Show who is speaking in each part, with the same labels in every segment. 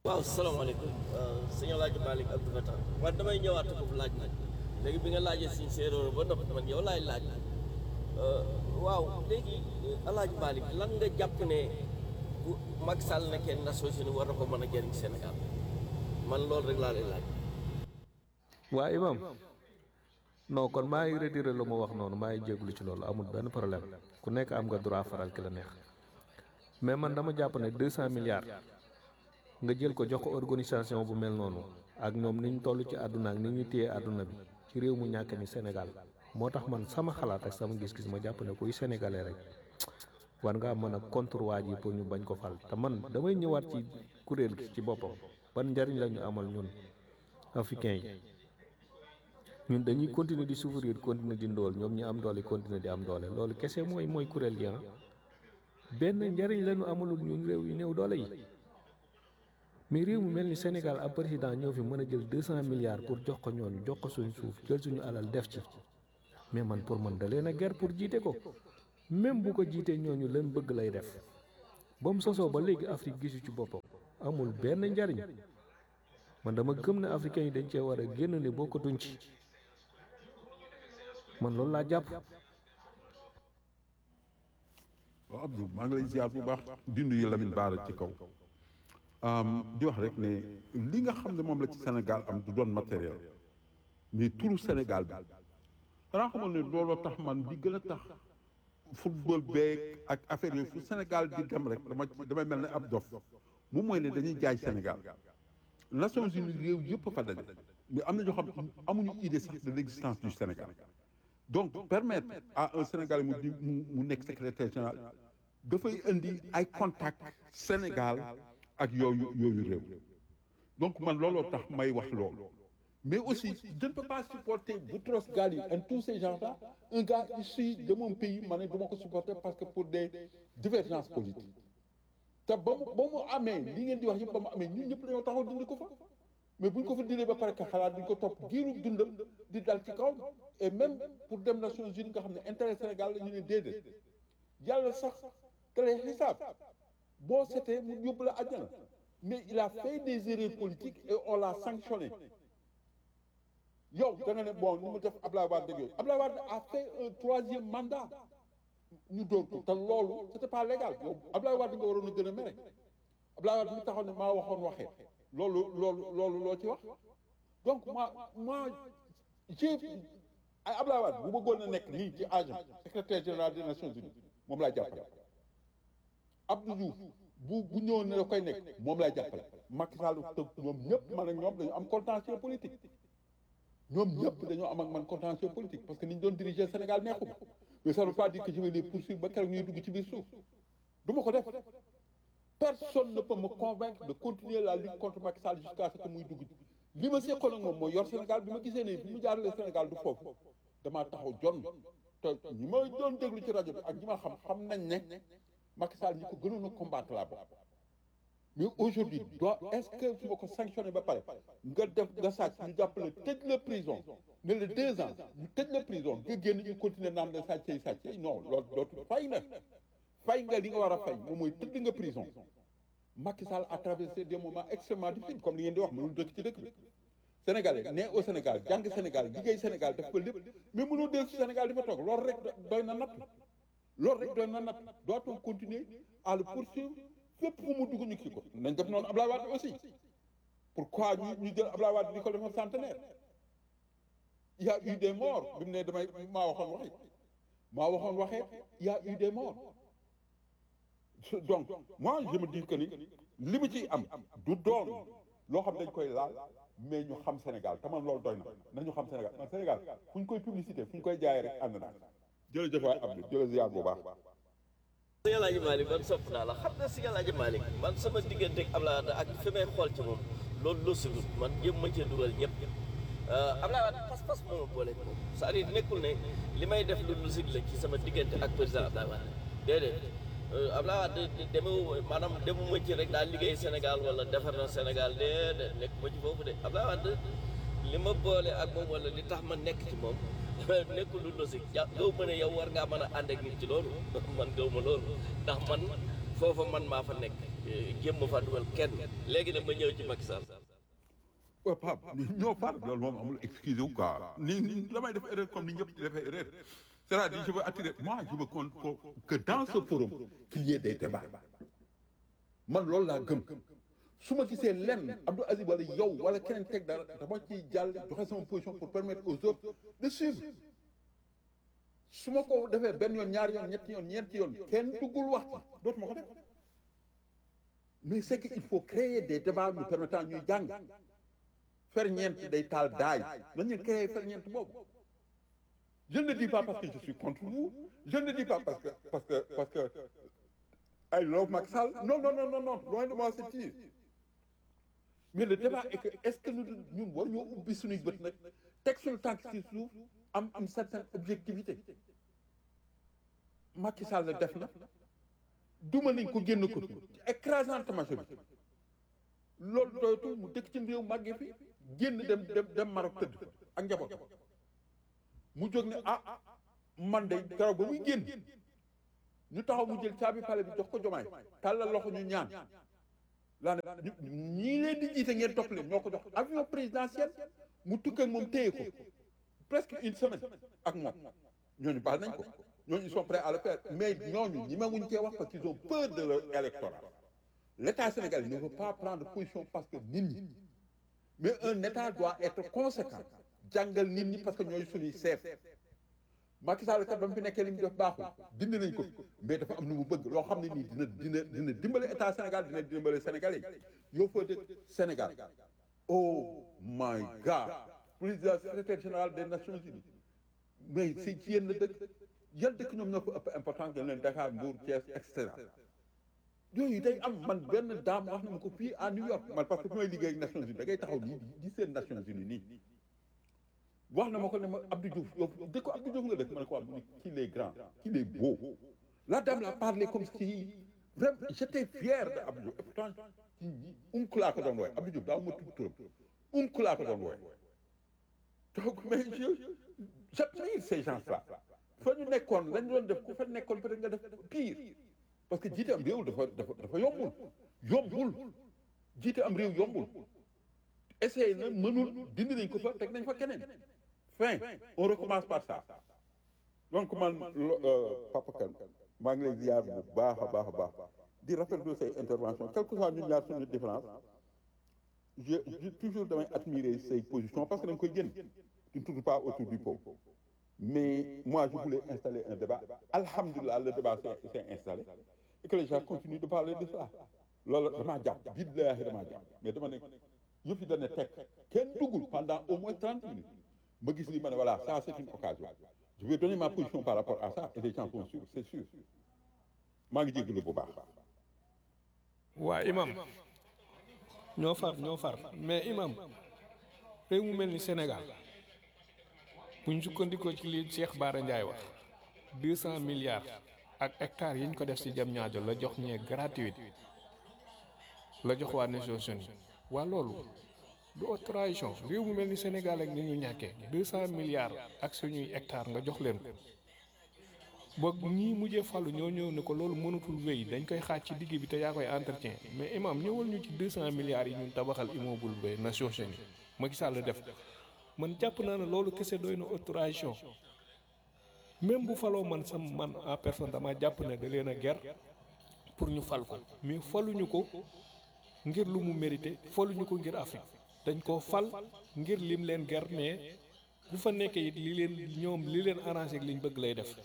Speaker 1: waaw salaamaaleykum sëñ Alaaji Malick Abdou Fatah man damay ñëwaat foofu laaj nag léegi bi nga laajee suñ séeréer ba noppi man yow laay laaj waaw léegi Alaaji Malick lan nga jàpp ne bu Macky Sall nekkee Nations Unies war na ko mën a jëriñ Sénégal man loolu rek laa lay laaj.
Speaker 2: waa imam non kon maa ngi retiré lu ma wax noonu maa ngi jéglu ci loolu amul benn problème ku nekk am nga droit faral ki la neex mais man dama jàpp ne deux cent milliards nga jël ko jox ko organisation bu mel noonu ak ñoom ni ñu toll ci àdduna ak ni ñu téye àdduna bi ci réew mu ñàkk mi Sénégal moo tax man sama xalaat ak sama gis-gis ma jàpp ne kuy sénégalais rek war ngaa mën a contre waa ji pour ñu bañ ko fal te man damay ñëwaat ci kuréel gi ci boppam ban njariñ la ñu amal ñun africains yi ñun dañuy continuer di souffrir continuer di ndool ñoom ñi am doole continuer di am doole loolu kese mooy mooy kuréel gi ah benn njariñ la ñu amalul ñun réew yi néew doole yi mais réew mu mel ni Sénégal ab président ñëw fi mën a jël deux cent milliards pour jox ko ñoon jox ko suñ suuf jël suñu alal def ci mais man pour man da leen a ger pour jiite ko même bu ko jiitee ñooñu leen bëgg lay def ba mu sosoo ba léegi Afrique gisu ci boppam amul benn njariñ man dama gëm ne africains yi dañ cee war a génn ne bokkatuñ ci man loolu laa jàpp
Speaker 3: waaw Abdou maa ngi lay ziar bu baax dindu yi Lamine Baara ci kaw di wax rek ne li nga xam ne moom la ci Sénégal am du doon matériel mais turu Sénégal bi xanaa xamal ne looloo tax man di gën a tax football beeg ak affaire yooyu fu Sénégal di dem rek dama damay mel ne ab dof moom mooy ne dañuy jaay Sénégal Nations Unies réew yëpp fa daje mais am na ñoo xam amuñu idée sax de l'existence du Sénégal donc permettre à un Sénégalais mu di mu mu nekk secrétaire général dafay indi ay contact Sénégal ak yooyu yooyu réew donc man looloo tax may wax loolu mais aussi je ne peux pas supporter Boutros Ghali et tous ces gens-là un gars issu de mon pays ma ne du ma ko supporter parce que pour des divergences politiques te ba mu ba mu amee li ngeen di wax yëpp ba mu amee ñun ñëpp dañoo taxaw dindi ko fa mais buñ ko fa dindee ba pare ka xalaat duñ ko topp giiru dundam di dal ci kaw et même pour dem Nations Unies nga xam ne intérêt Sénégal la ñu ne déedéet yàlla sax te lay xisaab boo setee mu yóbbu la àjjana mais il a fait des erreurs politiques et on l'a sanctionné yow da nga ne bon ni mu def Ablaye Wade dëgg yooyu Ablaye Wade a fait un troisième mandat ñu dóor ko te loolu c'était pas légal yow Ablaye Wade nga waroon a gën a mere Ablaye Wade mi taxaw ne maa waxoon waxee loolu loolu loolu loo ci wax donc moi moi j'ai ay Ablaye Wade bu bëggoon a nekk nii ci agent secrétaire général des Nations Unies moom laa jàppale Abdou Diouf bu bu ñëwoon ne da koy nekk moom lay jàppale Macky Sall te ñoom ñëpp man ak ñoom dañu am contentieux politique ñoom ñëpp dañoo am ak man contentieux politique parce que ni ñu doon diriger Sénégal neexuma mais ça ne veut pas dire que je vais les poursuivre ba keroog ñuy dugg ci biir suuf du ma ko def personne ne peut me convaincre de continuer la lutte contre Macky Sall jusqu'à ce que muy dugg li ma seqoon ak moom mooy yor Sénégal bi ma gisee ne bi mu jaaralee Sénégal du foofu damaa taxaw jon te ñi ma doon déglu ci rajo bi ak ñi ma xam xam nañ ne Macky Sall ñi ko gënoon a combattre laa bokk mais aujourd'hui doit est-ce que su ma ko sanctionné ba pare nga def nga sàcc ñu jàppale tëj la prison ne la deux ans ñu tëj la prison nga génn ñu continuer naan la sàccee sàccee non loolu dootu fay na fay nga li nga war a fay moom mooy tëdd nga prison Macky Sall a traversé des moments extrêmement difficiles comme li ngeen di wax mënul dëkk ci dëkk bi Sénégalais né au Sénégal jàng Sénégal liggéey Sénégal def ko lépp mais mënoo dellu si Sénégal di fa toog loolu rek doy na natt loolu rek doy na natt doit-on continuer à le poursuivre fépp fu mu dugg ñu kii ko nañ def noonu Ablaye Wade aussi pourquoi ñu ñu jël Ablaye Wade di ko defal centenaire il y a eu des morts bi mu ne damay maa waxoon waxee maa waxoon waxee il y a eu des morts donc moi je me dis que ni li mu ciy am du doon loo xam dañ koy laal mais ñu xam Sénégal te man loolu doy na nañu xam Sénégal man Sénégal fu ñu koy publicité fu ñu koy jaayee rek ànd naa jërëjëf waay Abdou jërëjëf ziar bu baax.
Speaker 1: sëñ Alaaji Malick man sopp naa la xam nga sëñ Alaaji Malick man sama diggante ak Abdoulaye Wade ak fi may xool ci moom loolu loo si dut man jéem ma cee dugal ñëpp Abdoulaye Wade pas-pas moo ma boole moom c'est-à-dire nekkul ne li may def lu logique la ci sama diggante ak président Abdoulaye Wade déedéet Abdoulaye Wade demewu maanaam demuma ci rek daal liggéey Sénégal wala defar na Sénégal déedéet nekk ma ci foofu de Abdoulaye Wade li ma boole ak moom wala li tax ma nekk ci moom nekkul lu logique ja gaw ma ne yow war ngaa mën a ànd ak nit ci loolu man gaw ma loolu ndax man foofa man maa fa nekk jéem ma faa dugal kenn léegi nag ma ñëw ci Macky Sall
Speaker 3: waaw Pape ñoo far loolu moom amul excuse wu quoi ni ni damay def erreur comme ni ñëpp di defee erreur c'est-à-dire je veux attirer moi je veux qu'on qu'on- que dans ce forum qu'il y ait des débats man loolu laa gëm su ma gisee lenn Abdou Aziz wala yow wala keneen teg dara dama ciy jàll joxe sama position pour permettre aux autres de suivre su ma ko defee benn yoon ñaari yoon ñetti yoon ñeenti yoon kenn duggul wax ci dootuma ko def mais c'est qu'il faut créer des débats nous permettant ñuy jàng ferñeent day taal daay nañu créer ferñeent boobu je ne le dis pas parce que je suis contre vous je ne le dis pas parce que parce que parce que I love Macky Sall non non non non non loin de moi cette dire mais le débat est que est-ce que nous ñun war ñoo ubbi suñuy bët nag teg suñu tànk ci suuf am am certaine objectivité Macky Sall def na duma nañ ko génn ko ci écrasante majorité loolu doytul mu dëkk ci réew màggee fi génn dem dem dem Maroc tëdd fa ak njaboot mu jóg ne ah man de keroog ba muy génn ñu taxaw mu jël caabi pale bi jox ko jomaay tàllal loxo ñu ñaan laa ne ñii leen di jiite ngeen topp leen ñoo ko jox avion présidentiel mu tukk ak moom téye ko presque une semaine ak moom ñooñu baal nañ ko ñooñu ils sont prêts à le faire mais ñooñu ñi ma wuñ cee wax parce qu'ils ont peur de leur électorat L'État sénégalais ne veut pas prendre position parce que nit ñi mais un État doit être conséquent jàngal nit ñi parce que ñooy suñuy seef Macky Sall kat ba mu fi nekkee li mu def baaxul dindi nañ ko mais dafa am lu mu bëgg loo xam ne nii dina dina dina dimbale État Sénégal dina dimbale Sénégalais yi yow foo dëkk Sénégal oh my God président secrétaire général des Nations Unies mais si ci yéen la dëkk yan dëkk ñoom ñoo ko ëpp important que leen Dakar Mbour Thiès et cetera yooyu day am man benn daam wax na ma ko fii à New York man parce que fi may liggéey ak Nations Unies da ngay taxaw nii di seen Nations Unies nii wax na ma ko ne ma Abdou Diouf yow dëkk Abdou Diouf nga dëkk ma ne ko wax mu ne qu'il est grand qu'il est beau la dame l'a parlé comme si vraiment j'étais fier de Abdou Diouf et pourtant unk laa ko doon wooye Abdou Diouf daaw ma tudd turam unk laa ko doon wooye donc mais je j'admire ces gens-là fa ñu nekkoon lañ doon def ku fa nekkoon peut-être nga def pire parce que jiite am réew dafa dafa dafa yombul yombul jiite am réew yombul essayé na mënul dindi nañ ko fa teg nañ fa keneen fin on recommence par ça donc man Papa Kane maa ngi lay ziar bu baax a baax a baax di rafetlu say intervention quel que soit ñun ñaar suñu différence je je toujours damay admirer say positions parce que da nga koy génn tu ne tournes pas autour du pot mais moi je voulais installer un débat alhamdulilah le débat s'est s'est installé et que les gens continuent de parler de ça loolu damaa jàpp billaahi damaa jàpp mais dama ne yëf yi dana teg kenn duggul pendant au moins trente minutes ma gis li ma ne voilà ça c'est une occasion je vais donner ma position par rapport à ça et les gens sont sûrs c'est sûr maa ngi jégalu bu baax.
Speaker 2: waa imam ñoo far ñoo far mais imam réew mu mel ni Sénégal buñ sukkandikoo ci li Cheikh Bara Ndiaye wax deux cent milliards ak hectares yi ñu ko def ci jam ñaajo la jox ñee gratuite la jox waa Nations Unies waa loolu du haute trahison réew mu mel ni Sénégal ak ni ñu ñàkkee deux cent milliards ak suñuy hectares nga jox leen ko boog ñii mujjee fàllu ñoo ñëw ne ko loolu mënatul wéy dañ koy xaaj ci digg bi te yaa koy entretien mais imam ñëwal ñu ci deux cent milliards yi ñun tabaxal immeuble ba Nations Unies Macky Sall def man jàpp naa ne loolu kese doy na haute trahison même bu faloo man sam man en personne dama jàpp ne da leen a ger pour ñu fal ko mais faluñu ko ngir lu mu mérité faluñu ko ngir Afrique dañ koo fal ngir lim leen ger mais bu fa nekkee it li leen ñoom li leen arrangé ak liñ bëgg lay def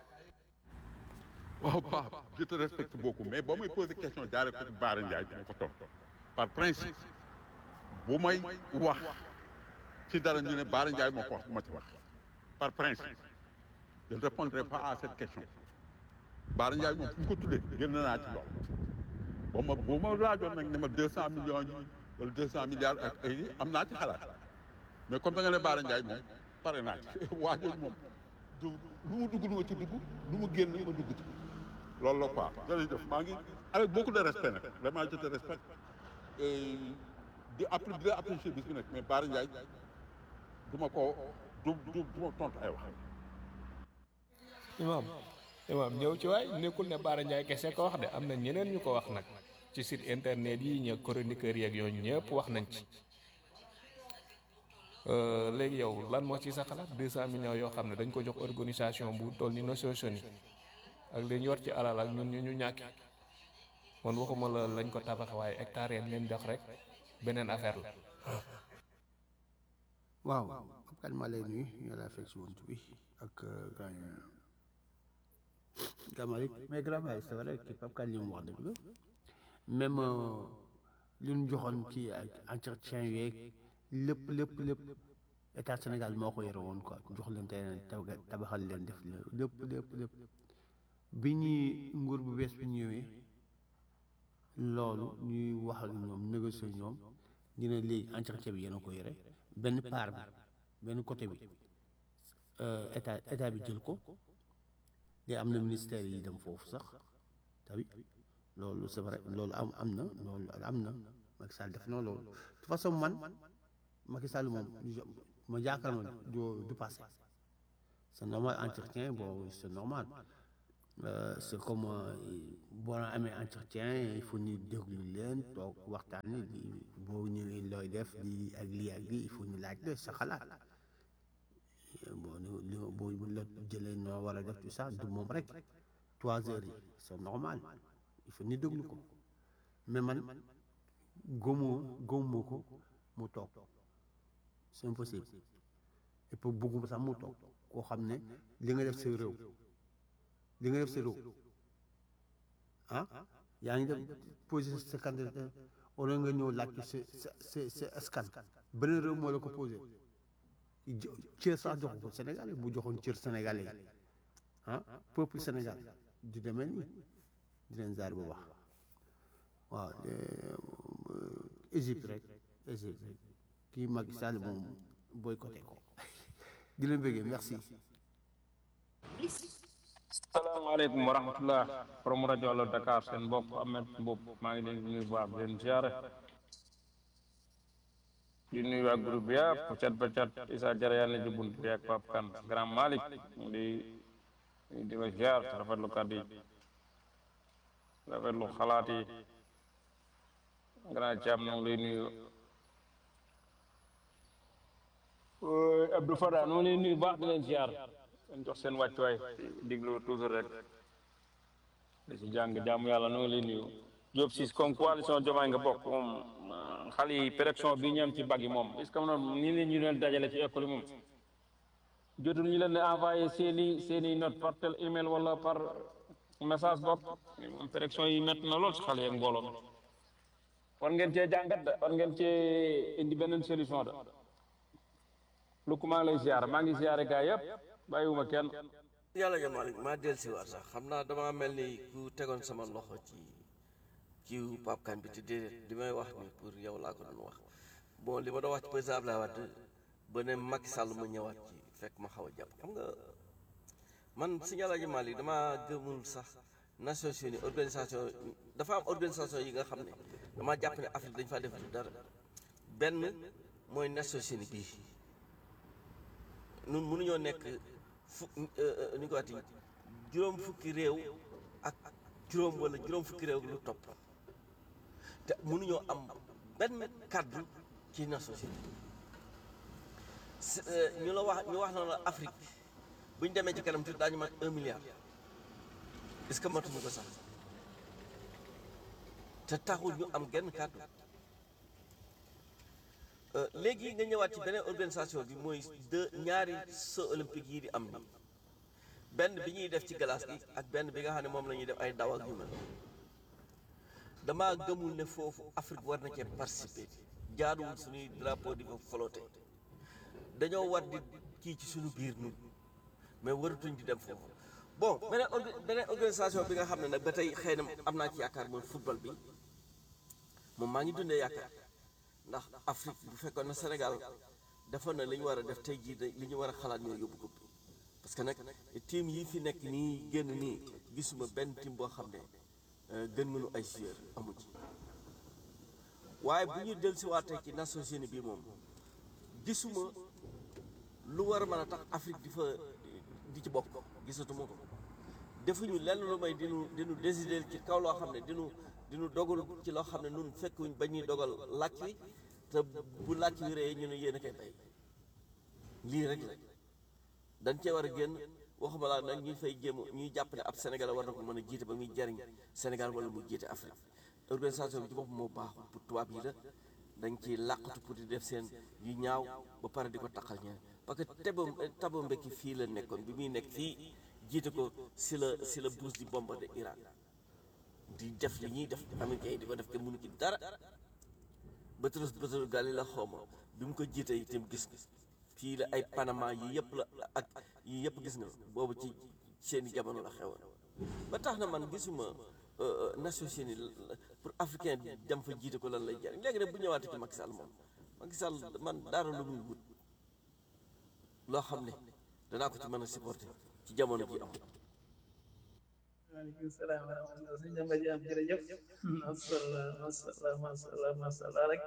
Speaker 3: waaw Pape je te respecte beaucoup mais boo may poser question jaaree ko ci Bara Ndiaye dama ko toog par principe bu may wax ci dara ñu ne Bara Ndiaye moo ko wax bu ma ci wax par principe je ne répondrai pas à cette question Bara Ndiaye moom fu ñu ko tuddee génn naa ci loolu boo ma boo ma laajoon nag ne ma deux cent millions yi wala deux cent milliards ak ay am naa ci xalaat mais comme da nga ne Bara Ndiaye moom pare naa ci waa jooju moom du lu mu dugg lu ma ci dugg lu mu génn ma dugg ci loolu la quoi jërëjëf maa ngi avec beaucoup de respect nag vraiment je te respecte et di appli di la apprécier bis bi nag mais Bara Ndiaye du ma ko du du du ma tontu ay wax
Speaker 2: imam imam ñëw ci waay nekkul ne Bara Ndiaye kese ko wax de am na ñeneen ñu ko wax nag ci site internet yi ña chroniqueurs yeeg yooyu ñëpp wax nañ ci Euh, léegi yow lan moo ci sa xalaat 200 millions yoo xam ne dañ ko jox organisation bu toll ni Nations Unies ak li ñu yor ci alal ak ñun ñu ñu ñàkk man waxuma la lañ ko tabax waaye hectare yeen leen jox rek beneen affaire la.
Speaker 4: waaw Pape Kane maa lay nuyu ñu laa fekk si wunt bi ak gaañ Gamalik mais grand Malick c'est vrai que Pape Kane li mu wax dëgg la même li ñu joxoon ci ak entretien yeeg lépp lépp lépp état Sénégal moo ko yore woon quoi jox leen tey tabaxal leen def lépp lépp lépp bi ñuy nguur bu bees bi ñëwee loolu ñuy wax ak ñoom négocier ñoom ñu ne léegi entretien bi yéen a ko yore benn part bi benn côté bi état état bi jël ko de am na ministère yi dem foofu sax tamit loolu c'est vrai loolu am am na loolu am na Macky Sall def na loolu de toute façon man Macky Sall moom ma yaakaar ma du du passé c'est normal entretien bon c'est normal Euh, c'est comme boo amee entretien il faut ñu déglu leen toog waxtaan di boo ñëwee looy def lii ak lii ak lii il faut ñu laaj la sa xalaat bon li boo la jëlee noo war a def tout ça du moom rek trois heures yi c'est normal il faut ñu déglu ko mais man góomoo góomoo ko mu toog c'est impossible et puis bëgguma sax mu toog koo xam ne li nga def sa réew li nga def sa réew ah yaa ngi def posé sa candidat wala nga ñëw laaj sa sa sa sa askan beneen réew moo la ko posé cër sax jox ko Sénégal bu joxoon cër Sénégalais yi ah peuple Sénégal du demee nii di leen zaar bu baax waaw Égypte rek Égypte rek kii Macky Sall moom boycotté ko di leen bëggee merci.
Speaker 5: salaamaaleykum wa rahmatullah borom rajo Allo Dakar seen bopp Ahmed Mboup maa ngi leen di nuyu baax di leen ziare di nuyu waa groupe bi yëpp cat ba cat Issa Jara yàlla ji bunt bi ak Pape Kane Grand Malick di di la ziar te rafetlu kàddu yi rafetlu xalaat yi Grand Thiam noo ngi lay nuyu Abdou Fada noo ngi lay nuyu baax di leen ziar leen jox seen wàccuwaay diglu toujours rek di si jàng jaamu yàlla noo ngi lay nuyu Diop siis comme coalition Diomaye nga bokk moom xale yi péréction bi ñu am ci bag yi moom est ce que moom nii leen ñu leen dajale ci école yi moom jotul ñu leen di envoyé seen i seen i note par tel email wala par message bopp moom péréction yi métti na lool si xale yi ak mbooloo mi war ngeen cee jàngat de war ngeen cee indi beneen solution de lu ko maa ngi lay ziar maa ngi ziare gaa yëpp bàyyiwuma kenn
Speaker 1: yàlla ja Malick maa del si waat sax xam naa dama mel ni ku tegoon sama loxo ci kiiw Pape Kane bi te déedéet li may wax ni pour yow laa ko doon wax bon li ma doon wax ci président Abdoulaye Wade ba ne Macky Sall mu ñëwaat ci fekk ma xaw a jàpp xam nga man si yàlla ja Malick dama gëmul sax Nations Unies organisation dafa am organisation yi nga xam ne dama jàpp ne Afrique dañ faa def du dara benn mooy Nations Unies bii nun mënuñoo nekk fu ni ko waxti juróom fukki réew ak juróom wala juróom fukki réew lu topp te mënuñoo am benn kàddu ci Nations Unies ñu la wax ñu wax na la Afrique bu ñu demee ci kanam tuuti daañu mat un milliard est-ce que matuñu ko sax te taxul ñu am genn kàddu léegi nga ñëwaat ci beneen organisation bi mooy deux ñaari Jeux olympiques yi di am ni benn bi ñuy def ci glace gi ak benn bi nga xam ne moom la ñuy def ay daw ak yu mel damaa gëmul ne foofu Afrique war na cee participer jaaduwul suñuy drapeau di fa flotter dañoo war di kii ci suñu biir nun mais waratuñ di dem foofu bon beneen beneen organisation bi nga xam ne nag ba tey xëy na am naa ci yaakaar mooy football bi moom maa ngi dundee yaakaar ndax Afrique bu fekkoon na Sénégal defoon na li ñu war a def tey jii li ñu war a xalaat ñoo yóbbu ko parce que nag team yi fi nekk nii génn nii gisuma benn team boo xam ne gën mënu ay joueur amu ci waaye bu ñu dellusiwaatee ci Nations Unies bi moom gisuma lu war a mën a tax Afrique di fa di ci bokk gisatuma ko defuñu lenn lu may dinu dinu décider ci kaw loo xam ne dinu di nu dogal ci loo xam ne nun fekkuñ ba ñuy dogal làcc wi te bu làcc wi ree ñu ne yéen a koy bay lii rek la dañ cee war a génn waxuma laa nag ñuy fay jéem ñuy jàpp ne ab Sénégal war na ko mën a jiite ba muy jariñ Sénégal wala mu jiite Afrique organisation bi ci bopp moo baaxul pour tubaab yi la dañ ciy làqatu pour di def seen yu ñaaw ba pare di ko taqal ñaan parce que tebo tabo mbekki fii la nekkoon bi muy nekk fii jiite ko si la si la Bush di bombardé Irak di def li ñuy def américains yi di ko def te mënu ci dara Boutros Boutros Ghali la xawma bi mu ko jiite itam gis nga fii la ay Panama yi yëpp la ak yi yëpp gis nga boobu ci seeni jamono la xewoon ba tax na man gisuma Nations Unies pour africain dem fa jiite ko lan lay jariñ léegi nag bu ñëwaatee ci Macky Sall moom Macky Sall man dara lu muy wut loo xam ne danaa ko ci mën a supporter ci jamono ji am
Speaker 6: waaleykum salaam wa rahmatulah sëñ Demba Diam jërëjëf masala masala masala masala rek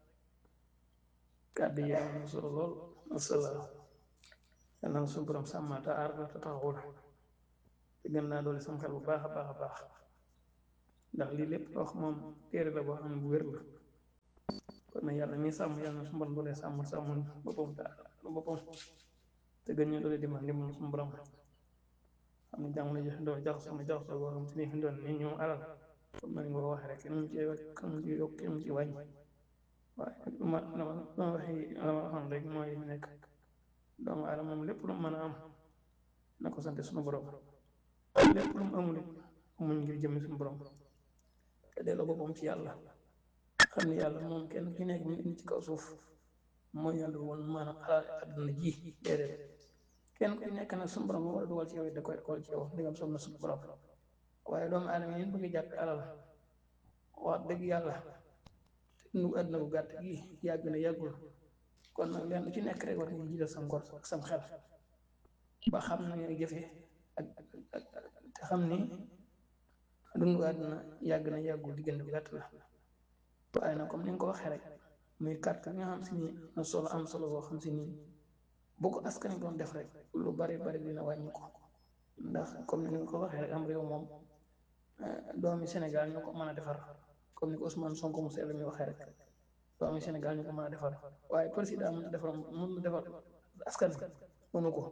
Speaker 6: kàddu yi am na solo lool masala yal na suñu borom sàmm te aar la te taxawul te gën naa doole sama xel bu baax a baax a baax ndax lii lépp wax moom téere la boo xam ne bu wér la kon nag yàlla mi sàmm yàlla na suñu borom doole sàmm sàmm boppam te aar boppam te gën ñu doole dimbal dimbal suñu borom xam ne jamono ji doo jax sama jax soo boo xam te ni fi doon ni ñu alal comme nañ ko waxee rek kenn mu ci kenn mu ci yokk kenn mu ci wàññi waaye ma dama dama waxi dama waxoon rek mooy li nekk doomu aadama moom lépp lu mu mën a am na ko sant suñu borom lépp lu mu amul it muñ ngir jëmmi suñu borom te delloo boppam ci yàlla xam ne yàlla moom kenn ki nekk mu indi ci kaw suuf mooy yàlla woon maanaam alal àdduna ji déedéet kenn ku nekk nag suñu borom moo war a dugal ci yow it da koy dugal ci yow ndigam som na suñu borom waaye doomu aadama yi bëgg jàppe alal wax dëgg yàlla nu àdduna bu gàtt gi yàgg na yàggul kon nag leen lu ci nekk rek war nga jiital sa ngor ak sam xel ba xam na ngay jëfee ak ak te xam ni dundu àdduna yàgg na yàggul diggante bu gàtt la waaye nag comme ni nga ko waxee rek muy carte bi nga xam si ni na solo am solo boo xam si ni boo ko askan doon def rek lu bari bari dina wàññi ko ndax comme ni nga ko waxee rek am réew moom doomi Sénégal ñu ko mën a defar comme ni ko Ousmane Sonko mu sell mi waxee rek doomi Sénégal ñu ko mën a defar waaye président mën a defar mën a defar askan bi mënu ko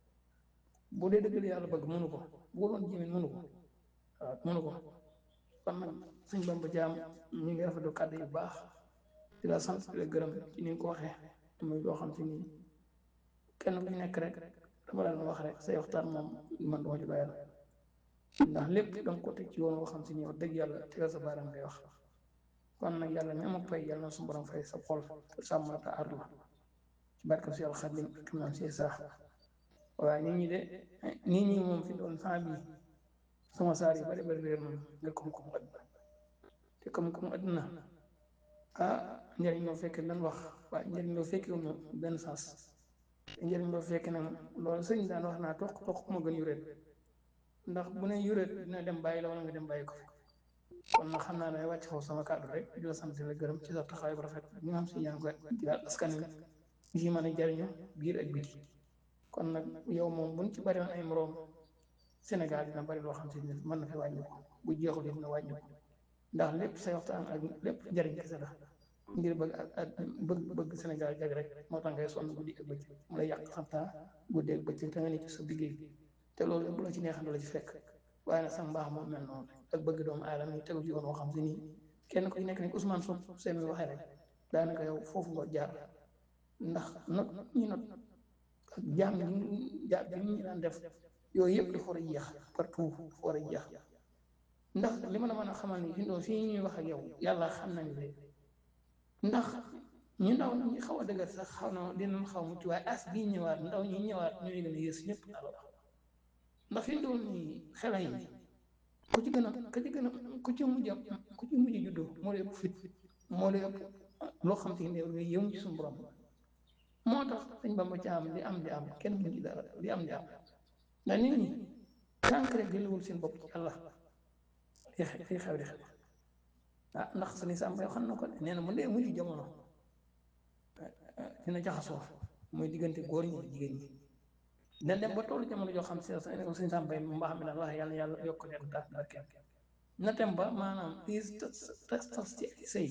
Speaker 6: bu dee dëgg yàlla bëgg mënu ko bu doon jimin mënu ko waaw mënu ko kon nag suñ Bamba Jaam ñu ngi rafetlu kàddu yu baax di la sant di la gërëm ci ni nga ko waxee muy loo xam si nii kenn ku nekk rek dama la wax rek say waxtaan moom man duma ci doyal ndax lépp danga ko teg ci yoon woo xam si nii wax dëgg yàlla tegal sa baaraam ngay wax kon nag yàlla mi amul fay yàlla na su borom fay sa xol te sàmm la te aar la ci barke si yàlla xadim ak maam si saax waaye nit ñi de nit ñi moom fi doon saa bi sama saar yi bari bari réer moom nga koom-koom àdduna te koom-koom àdduna ah njëriñ loo fekkee lan wax waaye njëriñ loo fekkee wu benn sens njëriñ loo fekkee nag loolu sëñ daan wax naa toq toq ma gën yuréet ndax bu ne yuréet dina dem bàyyi la wala nga dem bàyyi ko fi kon nag xam naa ne wàcc foofu sama kàddu rek di la sant di la gërëm ci sa taxawaay bu rafet bi nga xam si yaa ngi koy digal askan wi ji mën a jariñu biir ak biti kon nag yow moom buñ ci bari woon ay moroom Sénégal dina bari loo xam si ne mën na fi wàññi ko bu jeexul dina wàññi ko ndax lépp say waxtaan ak lépp njariñ kese la ngir bëgg ak bëgg bëgg Sénégal jag rek moo tax ngay sonn guddi ak bëccëg mu lay yàq xam taa guddi ak bëccëg te nga ne ci sa liggéey te loolu bu la ci neexee la ci fekk waaye nag sax mbaax moom mel noonu ak bëgg doomu aadama yi tegu ci yoon woo xam si nii kenn ku ci nekk ni Ousmane Sonko seen mi waxee rek daanaka yow foofu nga jaar ndax not ñi not ak jaam ñi jaam bi ñu daan def yooyu yëpp dafa war a jeex partout dafa war a jeex ndax li ma la mën a xamal ni fii fii ñuy wax ak yow yàlla xam nañu ne ndax ñu ndaw ñi xaw a dëgër sax xaw na dinañ xaw mucc waaye as bii ñëwaat ndaw ñi ñëwaat ñooy gën a yées ñëpp alors ndax fi mu doon nii xela yi ku ci gën a ku ci gën a ku ci mujj ku ci mujj juddoo moo lay ëpp fit moo lay ëpp loo xam te ne yow ci suñu borom moo tax dañ ba ma ci am di am di am kenn mu ci dara di am di am ndax nit ñi tànk rek delluwul seen bopp ci Allah li xew di xew ah ndax sëñ Samba yoo xam na ko nee na mu dee mujj jamono dina jaxasoo muy diggante góor ñi jigéen ñi dina dem ba tollu jamono joo xam si sëñ Samba mu mbaax mi daan wax yàlla yàlla yokk leen taas barkeem na dem ba maanaam diis tas tas ci ay sëy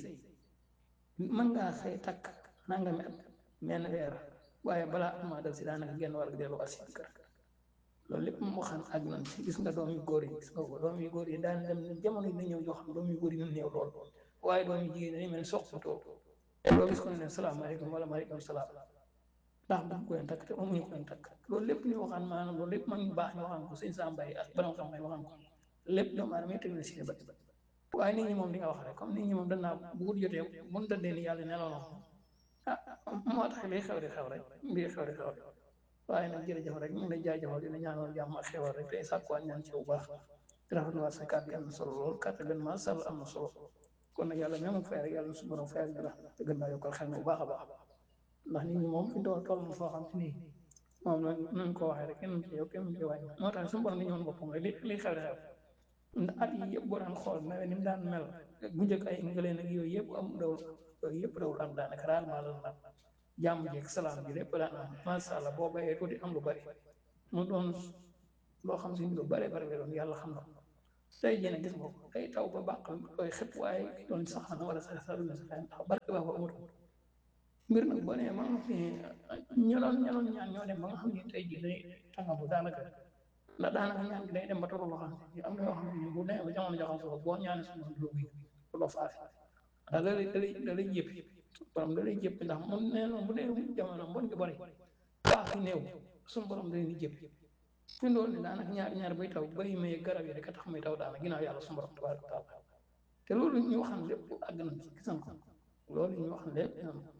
Speaker 6: mën ngaa xëy takk nangami at menn weer waaye balaa at maa dal si daanaka genn war a delluwaat si kër loolu lépp mu xam ak nan si gis nga doom yu góor yi gis nga ko doom yu góor yi daan dem jamono yi na ñëw yoo xam doom yu góor yi ñu néew lool waaye doom yu jigéen dañuy mel ni sox too loo gis ko ne salaamaaleykum wala maaleykum salaam ndax bu ko leen takk te amuñu ko leen takk loolu lépp ñu waxaan maanaam loolu lépp mag ñu baax ñu waxaan ko sëñ Samba yi ak borom xam-xam yi waxaan ko lépp doomu aadama yi teg na si ne bët waaye nit ñi moom di nga wax rek comme nit ñi moom danaa bu wut jotee mun tëddee ni yàlla nelaw na ah moo tax liy xew di xew rek mbir xew di xew rek waaye nag jërëjëf rek ñu ngi lay jaajëfal dina ñaanal jàmm ak xewal rek tey sàkkuwaat ñaan ci bu baax di rafetluwaat sa kàddu am na solo lool kàddu gën maa sàll am na solo kon nag yàlla même fay rek yàlla na su borom fayal ñu la te gën naa yokkal xel mi bu baax a baax ndax nit ñi moom fi doon toll na foo xam te nii moom la nañ ko waxee rek kenn ci yow kenn ci wàññi moo tax suñu borom dañu woon boppam rek li li xew di xew ndax at yi yëpp boo daan xool nawet ni mu daan mel bu njëkk ay ngaleen ak yooyu yëpp am dawul yooyu yëpp dawul am daanaka rarement la am jàmm jeeg salaam bi lépp daan am macha allah boo bayee tuuti am lu bari mu doon loo xam si lu bari bari la doon yàlla xam na ko tey jii nag gis nga ko day taw ba bàq koy xëpp waaye doon sax na wala sax sax dina sax ndax barke baa fa amatul mbir nag boo nee ma nga xam ne ñoloon ñoloon ñaan ñoo dem ba nga xam ne tey jii day tànga bu daanaka ndax daanaka ñaan gi day dem ba tollu loo xam ne am na yoo xam ne bu demee ba jamono joxam solo boo ñaanee suñu du lu loo faase ndax da lay da lay da lay jéppi borom da lay jéppi ndax mun nee noonu bu dee jamono mbon gi bari baax fi néew suñu borom da leen di jéppi fi ndool ni daanaka ñaar ñaar bay taw bay may garab yi rek a tax muy taw daanaka ginnaaw yàlla suñu borom tabaaraka taala te loolu ñu waxan lépp àgg nañ ci gisan ko loolu ñu waxan lépp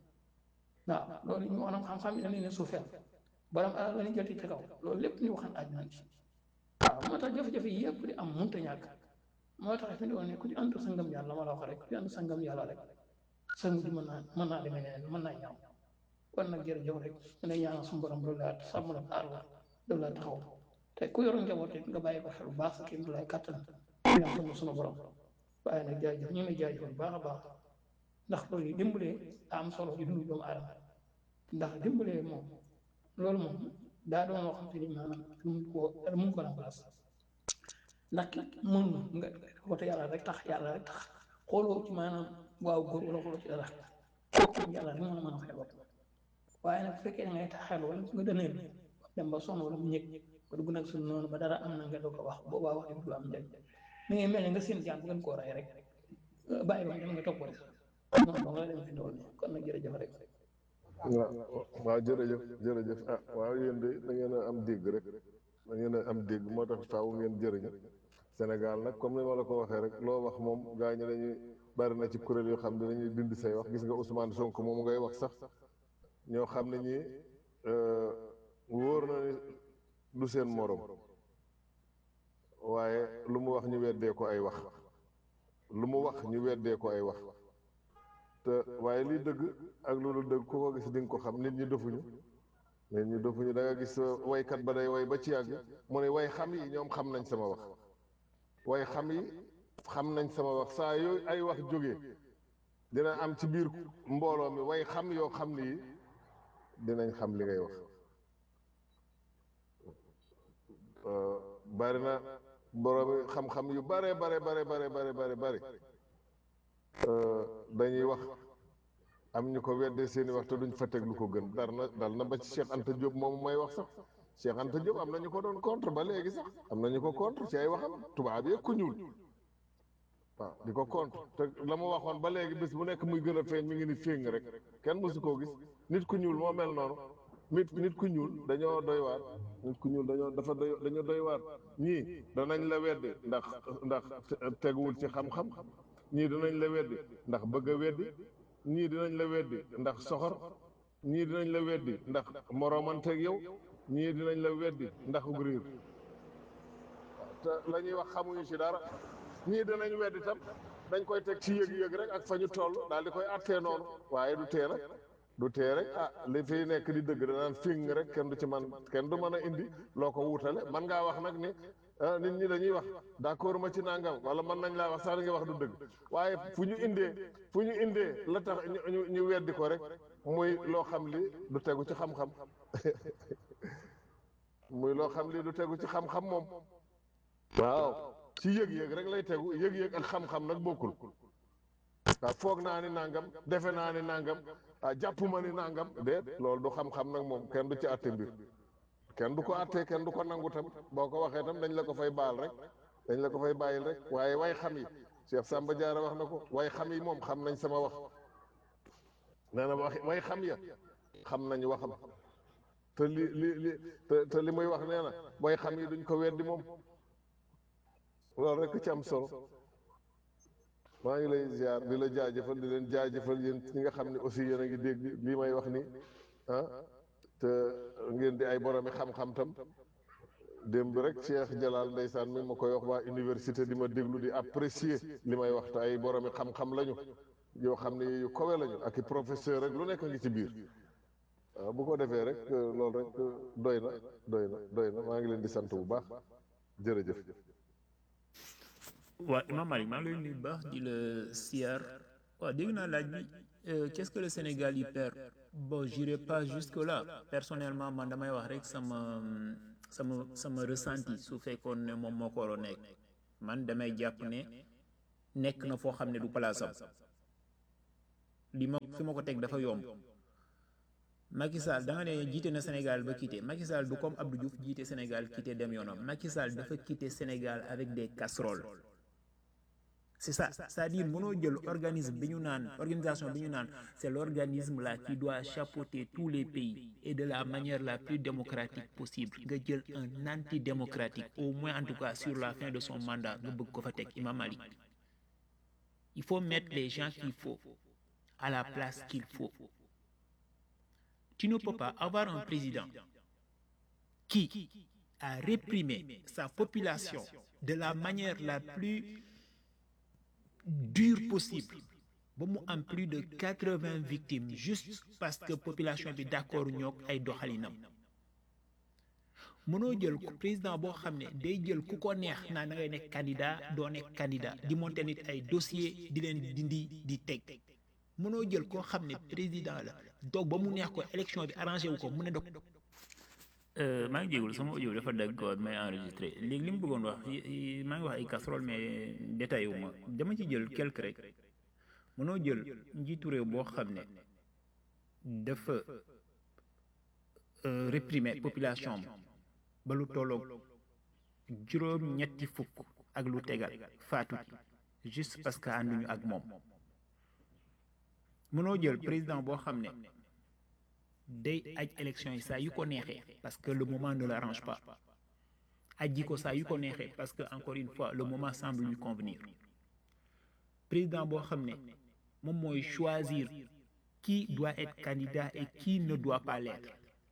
Speaker 6: waaw loolu ñu waxan xam-xam yi dañ leen suufeel borom alal la ñu joti ci kaw loolu lépp ñu waxan àgg nañ ci waaw moo tax jafe-jafe yi yëpp di am mënta ñàkk moo tax fi ndool ni ku ci ànd sa ngëm yàlla ma la wax rek ku ci ànd sa ngëm yàlla rek sa mujj mën naa mën naa demee neneen mën naa ñaaw kon nag jërëjëf rek mu ne ñaanal suñu borom loolu laa sàmm la aar la loolu laa taxaw te ku yoroon njaboot rek nga bàyyi ko xel bu baax sa kii lay kàttan ñaan sama sunu borom waaye nag jaajëf ñu ngi lay jaajëfal bu baax a baax ndax loolu yi dimbalee daa am solo ci dundu doomu aadama ndax dimbalee moom loolu moom daa doon loo xam te ni maanaam mun koo mun ko remplacer ndax ki mën nga ko te yàlla rek tax yàlla rek tax xooloo ci maanaam waaw góor wala xooloo ci dara kooku yàlla rek mën a mën a fay bopp waaye nag bu fekkee da ngay taxel wala nga dëneel dem ba sonn wala mu ñëg ba dugg nag suñu noonu ba dara am na nga doo ko wax boobaa wax du am njëriñ mi ngi mel ne nga seen jaan bu ngeen koo rey rek bàyyi ba dem nga topp rek noonu dong la dem fi dool ni kon nag jërëjëf rek
Speaker 7: waaw waaw jërëjëf jërëjëf ah waaw yéen de da ngeen a am dégg rek da ngeen a am dégg moo tax faaw ngeen jëriñu Sénégal nag comme ni ma la ko waxee rek loo wax moom gaa ñi dañuy bari na ci kuréel yoo xam ne dañuy bind say wax gis nga Ousmane Sonko moom ngay wax sax ñoo xam ne ñi wóor na ni du seen morom waaye lu mu wax ñu weddee ko ay wax lu mu wax ñu weddee ko ay wax te waaye liy dëgg ak loolu dëgg ku ko gis di nga ko xam nit ñi dofuñu nit ñi dofuñu da nga gis waykat ba day way ba ci yàgg mu ne way xam yi ñoom xam nañ sama wax way xam yi xam nañ sama wax saa yooyu ay wax jógee dina am ci biir mbooloo mi way xam yoo xam ni dinañ xam li ngay wax bari na boroomi xam-xam yu bare bare bare bare bare bare bare dañuy wax am ñu ko weddee seeni wax te duñ fa teg lu ko gën dar na dal na ba ci Cheikh Anta Diop moomu may wax sax Cheikh Anta Diop am na ñu ko doon contre ba léegi sax am na ñu ko contre ci ay waxam tubaab yi ku ñuul waaw di ko contre te la mu waxoon ba léegi bis bu nekk muy gën a feeñ mi ngi ni féng rek kenn mësu koo gis nit ku ñuul moo mel noonu nit nit ku ñuul dañoo doy waar nit ku ñuul dañoo dafa doy dañoo doy waar ñii danañ la weddi ndax ndax teguwul ci xam-xam ñii dinañ la weddi ndax bëgg a weddi ñii dinañ la weddi ndax soxor ñii dinañ la weddi ndax moroomanteeg yow ñii dinañ la weddi ndax ug riir te la ñuy wax xamuñu ci dara ñii dinañ weddi tam dañ koy teg ci yëg-yëg rek ak fa ñu toll daal di koy attee noonu waaye du tee rek du tee rek ah li fiy nekk di dëgg danaan fing rek kenn du ci man kenn du mën a indi loo ko wutale man ngaa wax nag ni nit ñi dañuy wax d'accord ma ci nangam wala mën nañ laa wax sax li nga wax du dëgg waaye fu ñu indee fu ñu indee la tax ñu ñu weddi ko rek muy loo xam li du tegu ci xam-xam muy loo xam li du tegu ci xam-xam moom waaw ci yëg-yëg rek lay tegu yëg-yëg ak xam-xam nag bokkul waaw foog naa ni nangam defe naa ni nangam ah jàppuma ni nangam déet loolu du xam-xam nag moom kenn du ci àtte mbir kenn du ko àttee kenn du ko nangu tam boo ko waxee tam dañ la ko fay baal rek dañ la ko fay bàyyil rek waaye way xam yi Cheikh Samba Diarra wax na ko way xam yi moom xam nañ sama wax nee na wax way xam ya xam nañ waxam te li li li te te li muy wax nee na way xam yi duñ ko weddi moom loolu rek ci am solo maa ngi lay ziar di la jaajëfal di leen jaajëfal yéen ñi nga xam ne aussi yéen a ngi dégg lii may wax ni ah te ngeen di ay boromi xam-xam tam démb rek Cheikh Jalal ndeysaan mi ma koy wax waa université di ma déglu di apprécier li may wax te ay boromi xam-xam lañu yoo xam ne yu kowe lañu ak i professeur rek lu nekk ngi ci biir waaw bu ko defee rek loolu rek doy na doy na doy na maa ngi leen di sant bu baax jërëjëf.
Speaker 8: waa Imam Malick maa ngi lay nuyu bu baax di la siyaar waaw dégg naa laaj bi qu'est-ce que le Sénégal y perd bon j'irai pas jusque là personnellement man damay wax rek sama sama sama ressenti su fekkoon ne moom moo ko war a nekk man damay jàpp ne nekk na foo xam ne du palaasam li ma fi ma ko teg dafa yomb Macky Sall da nga ne jiite na Sénégal ba quitté Macky Sall du comme Abdou Diouf jiite Sénégal quitté dem yoonam Macky Sall dafa quitté Sénégal avec des casseroles c'est ça c'est-à-dire mënoo jël organisme bi ñu naan organisation bi ñu naan c'est l'organisme là qui doit chapeauter tous les pays et de la manière la plus démocratique possible nga jël un antidémocratique au moins en tout cas sur la fin de son mandat nga bëgg ko fa teg Imam Malik il faut mettre les gens qu'il faut à la place qu'il faut tu ne peux pas avoir un président qui a réprimé sa population de la manière la plus dure possible ba mu am plus de quatre-vingts victimes juste parce que population bi d'accord ñoog ay doxalinam mënoo jël président boo xam ne day jël ku ko neex naa da ngay nekk candidat doo nekk candidat di monter nit ay dossier di leen dindi di teg mënoo jël koo xam ne président la doog ba mu neex ko élection bi arrangé wu ko mu ne dog maa ngi jégalu sama audio dafa dagg ko may enregistré léegi li mu bëggoon wax maa ngi wax ay casserole mais détaillé wu ma dama ci jël quelque rek mënoo jël njiitu réew boo xam ne dafa réprimer population am ba lu tolloog juróom ñetti fukk ak lu tegal faatu juste parce que ànduñu ak moom mënoo jël président boo xam ne day aj élection yi saa yu ko neexee parce que le moment ne l'arrange pas aji ko saa yu ko neexee parce que encore une fois le moment semble lui convenir président boo xam ne moom mooy choisir qui doit être candidat et qui ne doit pas l'être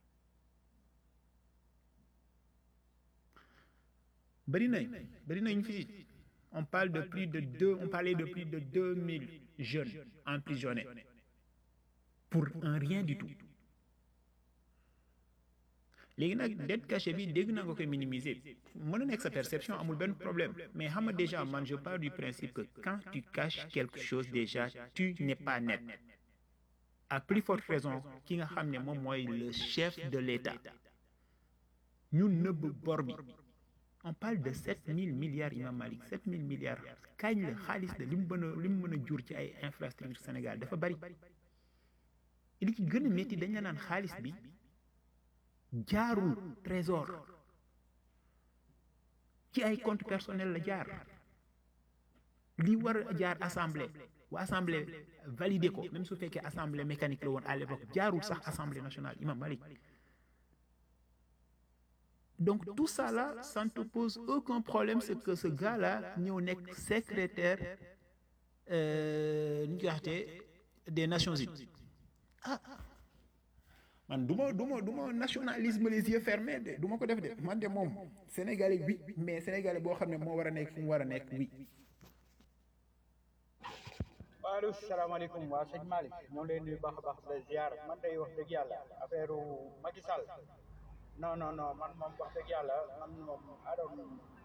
Speaker 8: bari nañ bari nañ fii on parle de plus de deux on parlait de plus de deux mille jeunes emprisonnés pour un rien du tout léegi nag dette cachée bi dégg naa nga koy minimiser mën na nekk sa perception amul benn problème mais xam nga déjà man je pars du principe que quand tu caches quelque chose déjà tu n'es pas net à plus forte raison ki nga xam ne moom mooy le chef de l'État ñu nëbb bor bi on parle de sept mille milliards Imam Malik sept mille milliards kañ la xaalis de li mu mën a li mu mën a jur ci ay infrastructures Sénégal dafa bari li ci gën a métti dañ la naan xaalis bi jaarul trésor ci ay compte personnel la jaar li war a jaar assemblée waa assemblée validé ko même su fekkee assemblée mécanique la woon à l'époque jaarul sax assemblée nationale Imam Malik donc tout ça là ça ne te pose aucun problème c'est que ce gars là ñëw nekk secrétaire nu ñu koy waxtee des Nations Unies ah man du ma du ma du ma nationalisme les yeux fermés de du ma ko def de man de moom sénégalais oui mais sénégalais boo xam ne moo war a nekk fu mu war a nekk oui.
Speaker 9: waaleykum salaamaaleykum waa sëñ Malick ñoo ngi lay nuyu baax a baax de ziar man day wax dëgg yàlla affaire Macky Sall non non non man moom wax dëgg yàlla man moom adoon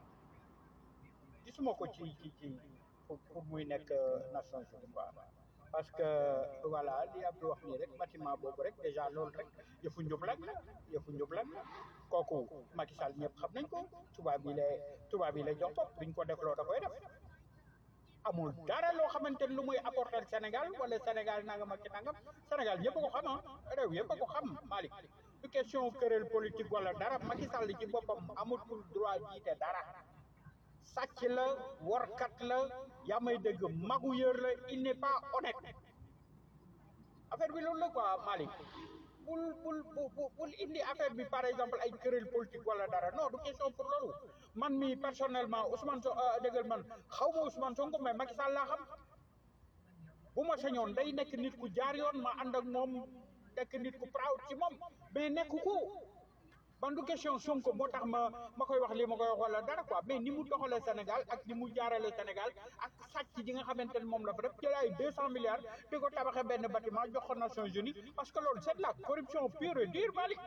Speaker 9: gisuma ko ci ci ci pour muy nekk Nations Unies quoi parce que voilà li Abdou wax nii rek bâtiment boobu rek déjà loolu rek yëfu njublag la yëfu njublag la kooku Macky Sall ñëpp xam nañ ko tubaab bi lay tubaab bi lay jox bopp biñ ko def loo da koy def amul dara loo xamante ni lu muy apporter Sénégal wala Sénégal nangam ak ci nangam Sénégal ñëpp a ko xam ah réew yëpp a ko xam Malick du question querelle politique wala dara Macky Sall ci boppam amatul droit jiite dara sàcc la workat la yaa may dégg magu yër la il n'est pas honnête affaire bi loolu la quoi Malick bul bul bul bul indi affaire bi par exemple ay querelle politique wala dara non du question pour loolu man mi personnellement Ousmane So déggal man xaw ma Ousmane Sonko mais Macky Sall laa xam bu ma sañoon day nekk nit ku jaar yoon ma ànd ak moom nekk nit ku proud ci moom mais nekk ko ban du question Sonko moo tax ma ma koy wax lii ma koy wax wala dara quoi mais ni mu doxalee Sénégal ak ni mu jaarale Sénégal ak sàcc ji nga xamante ne moom la fa def jël ay deux cent milliards di ko tabaxee benn bâtiment jox ko Nations Unies parce que loolu c'est de la corruption pure et dure Malick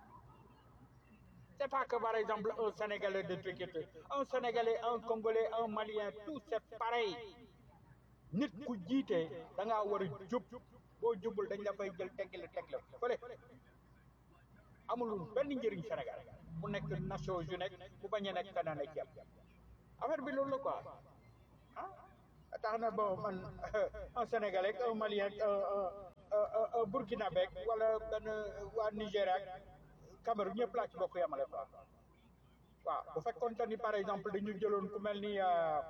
Speaker 9: c'est pas que par exemple un Sénégalais de truquette un Sénégalais un Congolais un Malien tout c'est pareil nit ku jiite da ngaa war a jub boo jubul dañ la fay jël tegg la teg la fële amul benn njëriñ Sénégal mu nekk Nations Unies mu bañ a nekk feneen ak yem affaire bi loolu la quoi ah tax na bon man un Sénégalais un Malien un Burkinabé wala benn waa Nigéria ak Cameroun ñëpp laa ci bokk yamale quoi waaw bu fekkoon te ni par exemple dañu jëloon ku mel ni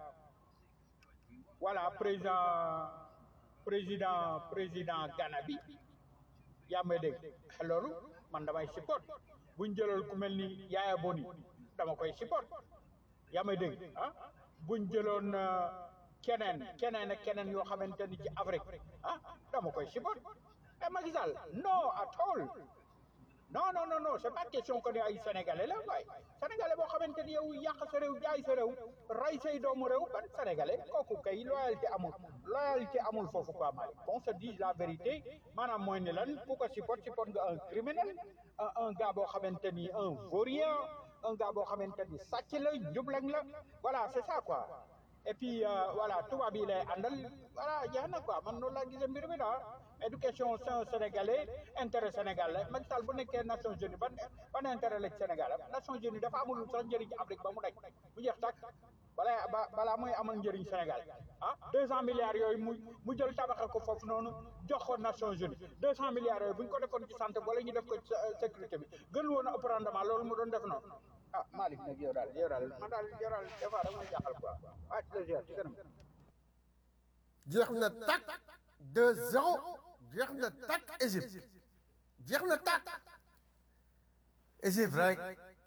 Speaker 9: voilà président président président Ghana bi yaa may dégg loolu man damay support buñ jëloon ku mel ni Yaya Boni dama koy support yaa may dégg ah buñ jëloon keneen keneen ak keneen yoo xamante ni ci Afrique ah dama koy support mais Macky Sall non at all non non non non c'est pas question que ne ay sénégalais la waaye sénégalais boo xamante ni yow yàq sa réew jaay sa réew ray say doomu réew ban sénégalais kooku kay loyauté amul loyauté amul foofu quoi Malick qu'on se dise la vérité maanaam mooy ne lan ku ko support support nga un criminel un un gars boo xamante ni un vaurien un gars boo xamante ni sàcc la njublañ la voilà c'est ça quoi et puis voilà tubaab yi lay àndal voilà jeex na quoi man noonu laa gisee mbir mi daal éducation c'est un sénégalais intérêt sénégal la Macky Sall bu nekkee Nations Unies ban ban intérêt la ci Sénégal am Nations Unies dafa amul sax njëriñ Afrique ba mu daj mu jeex tàkk balaa ba balaa muy amal njëriñ Sénégal ah deux cent milliards yooyu mu mu jël tabaxal ko foofu noonu jox ko Nations Unies deux cent milliards yooyu bu ñu ko defoon ci santé wala ñu def ko ci sécurité bi gën woon a ëpp rendement loolu mu doon def noonu ah Malick nag yow daal yow daal man daal yow daal des fois dama jaaxal quoi ah ci la ziar ci kanam
Speaker 4: jeex na tàkk deux zéro jeex na tàkk Égypte jeex na tàkk Égypte rek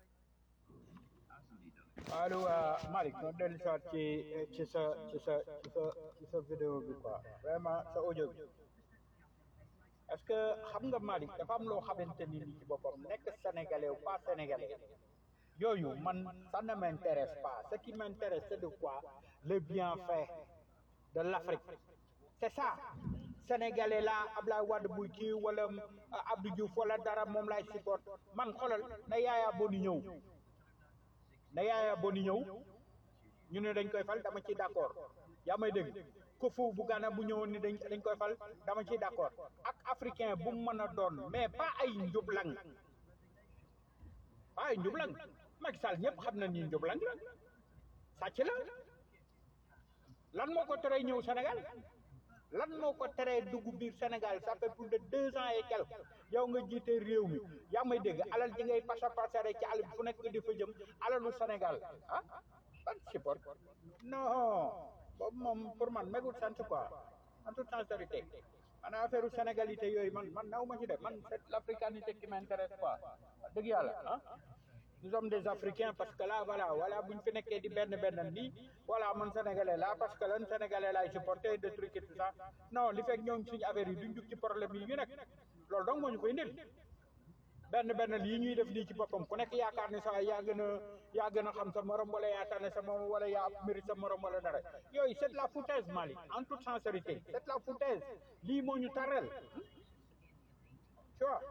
Speaker 9: allo Malick ñoo dellu si waat ci ci sa ci sa ci sa ci sa vidéo bi quoi vraiment sa audio bi est-ce que xam nga Malick dafa am loo xamante ni ni ci boppam nekk sénégalais ou pas sénégalais yooyu man ça ne m'intéresse pas ce qui m'intéresse c'est de quoi le bienfait de l'Afrique c'est ça sénégalais la Ablaye Wade buy kii wala Abdou Diouf wala dara moom laay support man xoolal na Yaya Boni ñëw na Yaya Boni ñëw ñu ne dañ koy fal dama ciy d'accord yaa may dégg Kofu bu Ghana bu ñëwoon ni dañ dañ koy fal dama ciy d'accord ak africain bu mu mën a doon mais pas ay njublang pas ay njublang Macky Sall ñëpp xam na ni njublang la sàcc la lan moo ko teree ñëw Sénégal lan moo ko teree dugg biir Sénégal ça fait plus de deux ans et quelques yow nga jiite réew mi yaa may dégg alal ji ngay pasa pasare ci àll bi fu nekk nga di fa jëm alalu Sénégal ah ban support non boobu moom pour man megul sant quoi en toute sincérité man affaire sénégalité yooyu man man naw ma ci def man c'est l'africanité qui m'intéresse quoi dëgg yàlla ah nous sommes des africains parce que là voilà voilà bu ñu fi nekkee di benn benn nii voilà man sénégalais là parce que lan sénégalais laay supporter de trucs et tout ça non li fekk ñoom suñu affaire yi duñ jug ci problème yi ñu nekk loolu donc moo ñu koy indil benn benn lii ñuy def nii ci boppam ku nekk yaakaar ne sax yaa gën a yaa gën a xam sa morom wala yaa tane sa morom wala yaa mérite sa morom wala dara yooyu c'est de la foutaise Malick en toute sincérité c'est de la foutaise lii moo ñu tarrel tu vois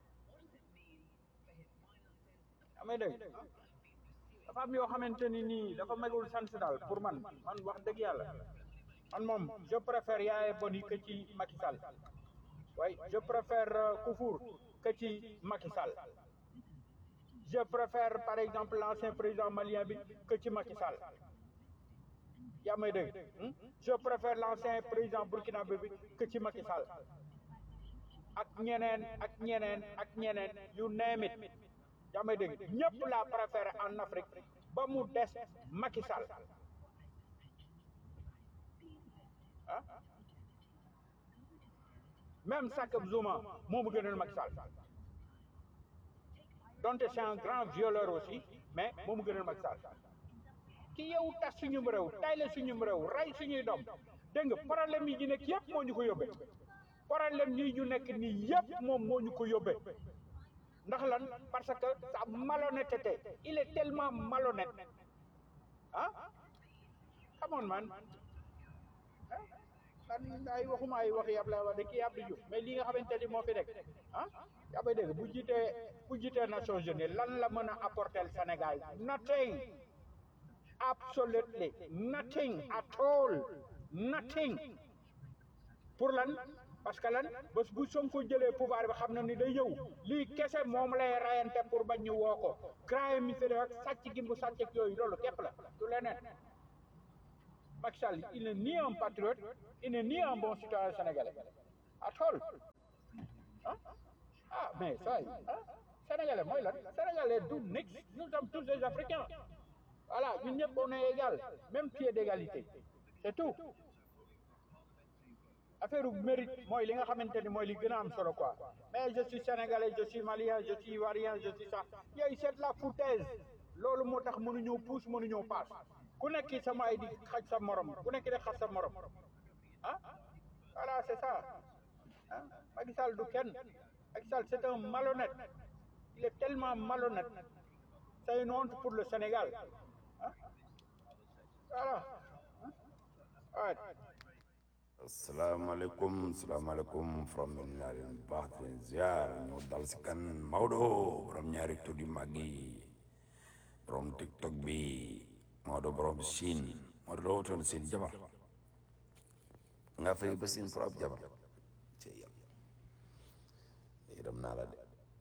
Speaker 9: amee dégg dafa am yoo xamante ni nii dafa megul sant daal pour man man wax dëgg yàlla man moom je préfère Yaya Boni que ci Macky Sall oui je préfère euh, Koufour que ci Macky Sall je préfère par exemple l'ancien président malien bi que ci Macky Sall yaa may dégg hmm? je préfère l'ancien président burkinabé bi que ci Macky Sall ak ñeneen ak ñeneen ak ñeneen yu name it yaa may dégg ñëpp la préfère en Afrique ba mu des Macky Sall ah même Jacob Zuma moo ma gënal Macky Sall donte c'est un grand violeur aussi mais moo ma gënal Macky Sall ki yow tas suñu réew tay la suñu réew rey suñuy doom dégg nga problème yi ñu nekk yëpp moo ñu ko yóbbee problème yi ñu nekk nii yëpp moom moo ñu ko yóbbee ndax lan parce que sa malhonnêteté il est tellement malhonnête ah come on man ah man ay waxuma ay waxi Abdoulaye Wade kii Abdou Diouf mais li nga xamante ni moo fi nekk ah yaa bay dégg bu jiitee bu jiitee Nations Unies lan la mën a apporter le Sénégal nothing absolutely nothing at all nothing pour lan parce que lan bés bu Sonko jëlee pouvoir bi xam na ni day ñëw lii kese moom lay rayante pour bañ ñu woo ko crime mi fi def ak sàcc gi mu sàcc ak yooyu loolu képp la du leneen Macky Sall il n'est ni un patriote il n'est ni un bon citoyen sénégalais at all ah ah mais ça ah sénégalais mooy lan sénégalais du nix nous sommes tous des africains voilà ñun ñëpp on est égal même pied d'égalité c'est tout affaire mérite mooy li nga xamante ni mooy li gën a am solo quoi mais je suis sénégalais je suis malien je suis ivoirien je suis ça yooyu c'est de la foutaise loolu moo tax mënuñoo pousse mënuñoo passe ku nekk sama ay di xaj sa morom ku nekk di xaj sa morom ah voilà c'est ça ah Macky Sall du kenn Macky Sall c'est un malhonnête il est tellement malhonnête c'est une honte pour le Sénégal ah voilà ah
Speaker 10: asalaamaaleykum asalaamaaleykum from min naa leen baax di leen ziar ñoo dal si kan Maodo borom ñaari tur yu mag yi borom tiktok bi Maodo borom Chine Maodo loo wutoon seen jabar nga fay ba seen pour ab jabar ci yàlla yërëm naa la de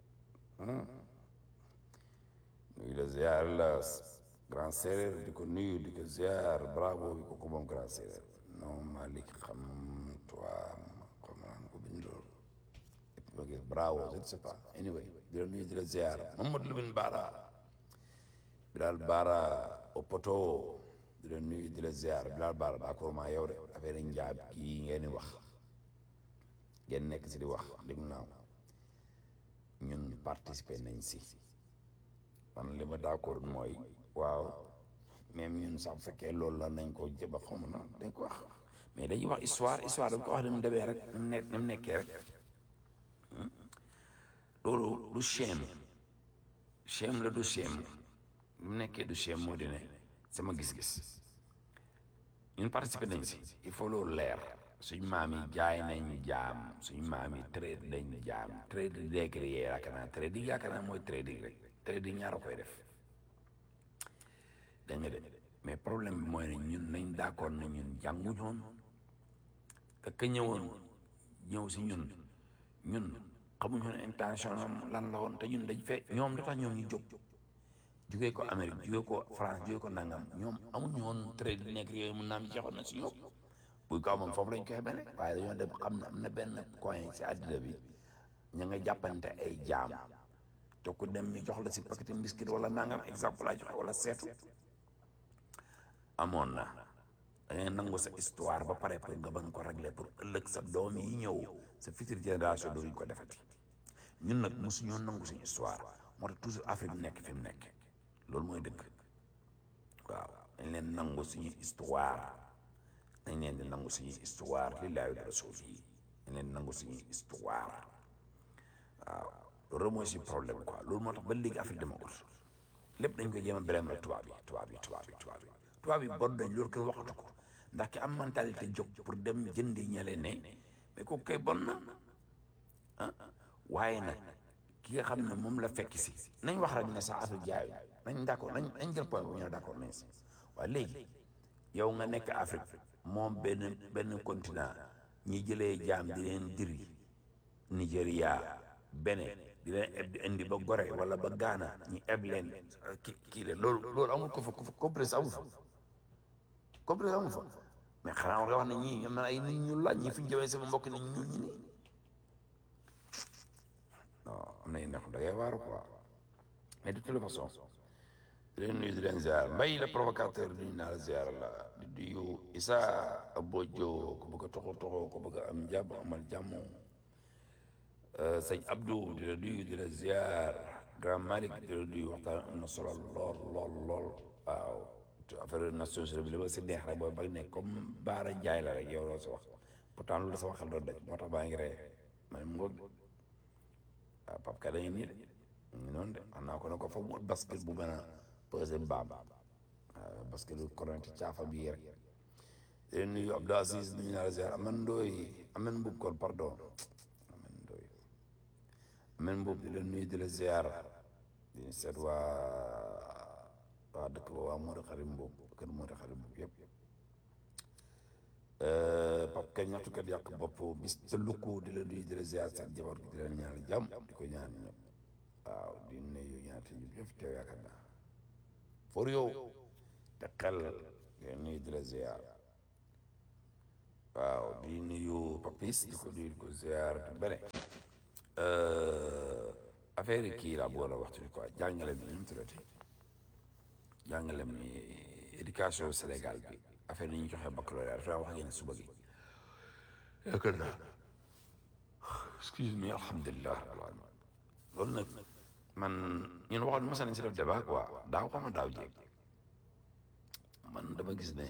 Speaker 10: nuyu la ziar la grand séeréer di ko nuyu di ko ziar bravo bi ko ko moom grand séeréer non Malick xam toi xam naa ko bindoo et puis ma gis bravo je ne sais pas anyway di la nuyu di la ziar Mamadou Lamine Bara Bilal Bara Opoto di la nuyu di la ziar Bilal Bara d'accord maa yow de affaire njaab kii ngeen di wax ngeen nekk si di wax dégg naa ñun participer nañ si man li ma d'accord mooy waaw même ñun sax bu fekkee loolu la nañ ko jëba xaw ma na dañ ko wax mais dañuy wax histoire histoire dañ ko wax ni mu demee rek ni mu ne ni mu nekkee rek loolu du chem chem la du chem ni mu nekkee du chem moo di ne sama gis-gis ñun participer nañ si il faut loolu leer suñ maam yi jaay nañ jaam suñ maam yi trade nañ jaam trade décrié yaakaar naa trade yi yaakaar naa mooy trading rek trading ñaar a koy def dégg nga de mais problème bi mooy ne ñun nañ d'accord na ñun jànguñoon te ka ñëwoon ñëw si ñun ñun xamuñoon intention am lan la woon te ñun dañ fee ñoom da tax ñoom ñu jóg jugee ko Amérique jugee ko France jugee ko nangam ñoom amuñu woon trade nekk yooyu mun naa am jeexoon na si ñoom buy kaw moom foofu lañ koy xamee rek waaye dañoo dem xam ne am na benn coin si àddina bi ña nga jàppante ay jaam te ku dem ñu jox la si paquet biscuit wala nangam exemple laa joxe wala seetu amoon na da ngay nangu sa histoire ba pare pour nga bañ ko régler pour ëllëg sa doom yi ñëw sa future génération dooñu ko defati ñun nag mosuñoo nangu suñu histoire moo tax toujours Afrique nekk fi mu nekk loolu mooy dëgg waaw dañ leen nangu suñu histoire dañ leen di nangu suñu histoire lillaahi wa rasul yi dañ leen nangu suñu histoire waaw loolu mooy si problème quoi loolu moo tax ba léegi Afrique demagul lépp dañ koy jéem a beleem rek tubaab yi tubaab yi tubaab yi tubaab yi tubaab yi bon dañ loolu kenn waxatu ko ndax ki am mentalité jóg pour dem jëndi ñale ne mais kooku kay bon na ah waaye nag ki nga xam ne moom la fekk si nañ wax rek ne sax Afrique jaayu nañ d'accord nañ nañ jël point bu ñu ne d'accord nañ si waaye léegi yow nga nekk Afrique moom benn benn continent ñi jëlee jaam di leen diri Nigéria Bénin di leen eb di indi ba Gorée wala ba Ghana ñu eb leen ki kii leen loolu loolu amul ko fa complexe amul fa complexe amul fa mais xanaa war nga wax ne ñii ñoom ay nit ñu laaj ñi fi ñu jëmee sama mbokk nit ñu ñi nii non am na ndax da ngay waaru quoi mais de toute façon di leen nuyu di leen ziar mbay la provocateur nuyu naa la ziar la di nuyu Issa Bojo ko bëgg a toxo toxo ko bëgg a am jàmm amal jàmm sëñ Abdou di la nuyu di la ziar grand Malick di la nuyu waxtaan am na solo lool lool lool waaw affaire Nations Unies bi li ma si neex rek booy ba ne comme Baara Njaay la rek yow loo si wax pourtant loolu sama xel doon daj moo tax baa ngi ree ma ne mu ngoog waaw Pape Ka da ngeen nii de ñu noonu de xam naa ko ne ko fa mu basket bu mën a pesé mbaam waaw basket lu koronte caafa bi rek di leen nuyu Abdou Aziz nuyu naa la ziar aman ndooy amen mbub kon pardon amen ndooy amen mbub di leen nuyu di la ziar di seet waa waa dëkk ba waa Modou Xarim mbub kër Modou Xarim mbub yëpp Pape Ka ñaxtukat yàq bopp bis te lukku di la nuyu di la ziar seen jabar gi di leen ñaan jàmm di ko ñaan ñëpp waaw di nuyu ñaata ñëpp yëpp teew yaakaar naa for yow te xel di nuyu di la ziar waaw di nuyu papis di ko nuyu di ko ziar di bëre affaire yi kii laa bëggoon a waxtu quoi jàngale bi ñu mu tuddati jàngale mi éducation Sénégal bi affaire yi ñu joxe baccalauréat dafa wax ngeen suba gi yaakaar naa excuse me alhamdulilah rabbil alamin loolu nag man ñun waxoon mos nañ si def débat quoi daaw xam daaw jéeg man dama gis ne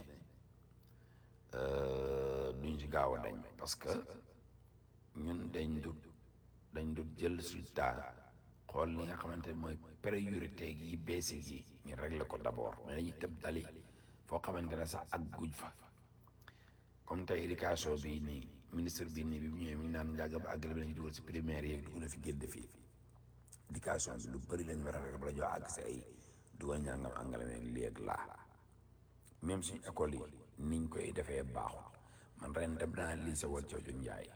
Speaker 10: duñ ci gaaw a dañ parce que ñun dañ du dañ du jël résultat xool li nga xamante ne mooy priorité yi beesi yi ñu régler ko d'abord mais dañuy tëb dali foo xamante ne sax ak guj fa comme tey éducation bi nii ministre bi nii bi mu ñëwee mi ngi naan njàng ba àggale bi nañu dugal si primaire yeeg dugg na fi génn fii éducation bi lu bëri lañ war a rek bala joo àgg si ay dugal njàngam angale ne lii ak laa même suñu école yi niñ koy defee baaxul man ren dem naa lycée wal coojo njaay